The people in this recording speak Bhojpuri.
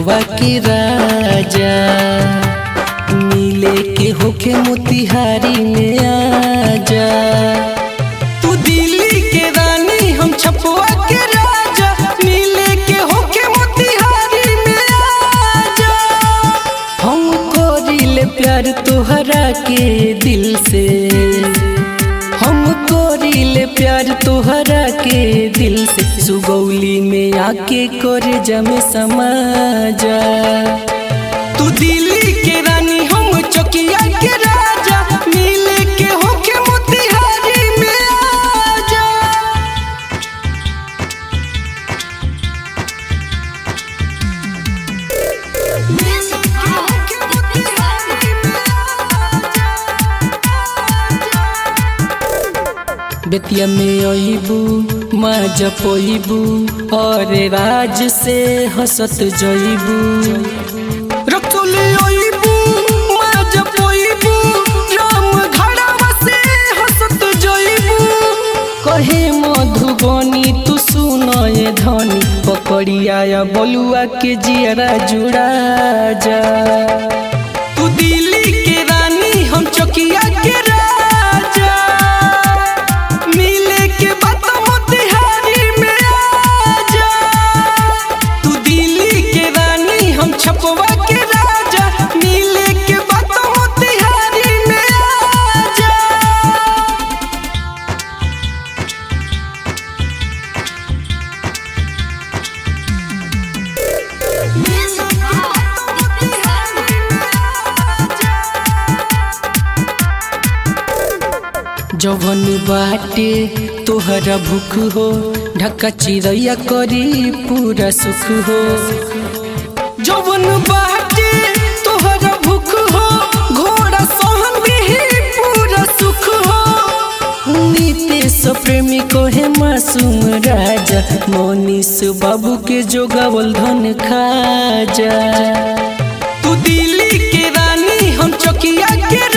गढ़वा के राजा मिले के होखे मोतिहारी में आजा तू दिल्ली के रानी हम छपवा के राजा मिले के होखे मोतिहारी में आजा हम कोरिले प्यार तोहरा के दिल से हम कोरिले प्यार तोहरा के दिल से सुगौली में आके करे जमे समाजा तू दिल्ली के रानी हम चौकिया के राजा मिले के होके मोतिहारी में आजा बेतिया में अबू माँ जपबू और राज से हंसत जइबू रखोले अइबू माँ जपबू राम घड़ावा से हंसत जइबू कहे मधुबनी तू सुनए धनी पकड़िया बलुआ के जियरा जुड़ा जा तू दिल्ली के रानी हम चौकिया के राजा मिले के बात मोतिहारी में आजा तू दिल्ली के रानी हम छपवा के राजा मिले के बात मोतिहारी में आजा जवन बाटे तोहरा भूख हो ढक्का चिड़ैया करी पूरा सुख हो जवन बाटे तोहरा भूख हो घोड़ा सहन भी पूरा सुख हो नीतीश प्रेमी को है मासूम राजा मोनीस बाबू के जोगावल धन खाजा तू दिल्ली के रानी हम चौकिया के